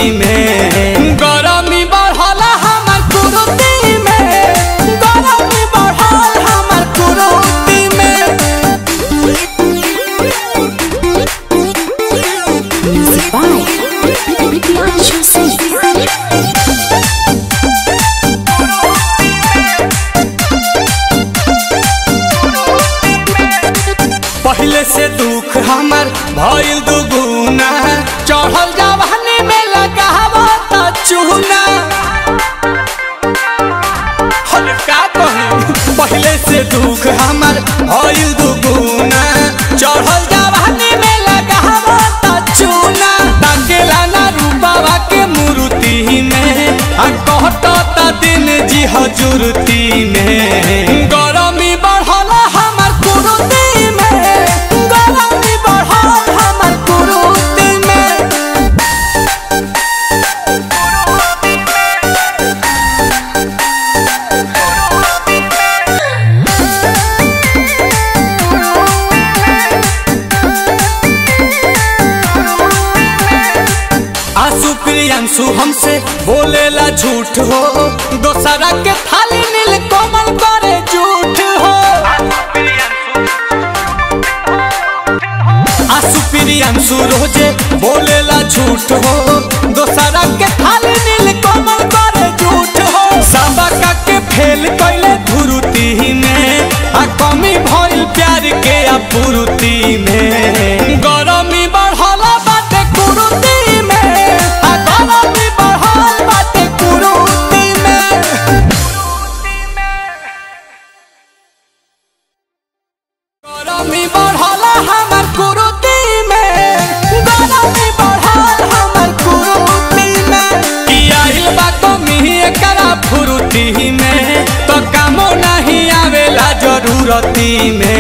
में गरमी बढ़ल हमर कुरुती में गरमी बढ़ल हमर कुरुती में Music by Bianca Singh. पहले से दुख हमर भइल दुगुना चढ़ल जवानी में लगावो त चूना हर का कही पहले से दुख हमर भइल दुगुना चढ़ल जवानी में लगावो त चूना ताकेला ना रूपावा के मूर्ति में आ कहत त दिन जी हजूरती में गरमी बढ़ल हमर कुरुती में गरमी बढ़ल हमर कुरुती में आंसू प्रियांशु हमसे बोलेला झूठ हो दोसरा के थाली नील कोमल करे झूठ हो आंसू प्रियांशु रोजे बोलेला झूठ हो दोसरा के थाली नील कोमल करे झूठ हो सबका के फेल कैले धुरुती में आ कमी भइल प्यार के अपूर्ति में गरमी बढ़ल बाटे कुरुती में आ गरमी बढ़ल बाटे कुरुती में गरमी बढ़ल हमर कुरुती में गरमी बढ़ल हमर कुरुती में की आइल बा कमी एकरा फुरुती में तो कामो नहीं आवेला जरूरती में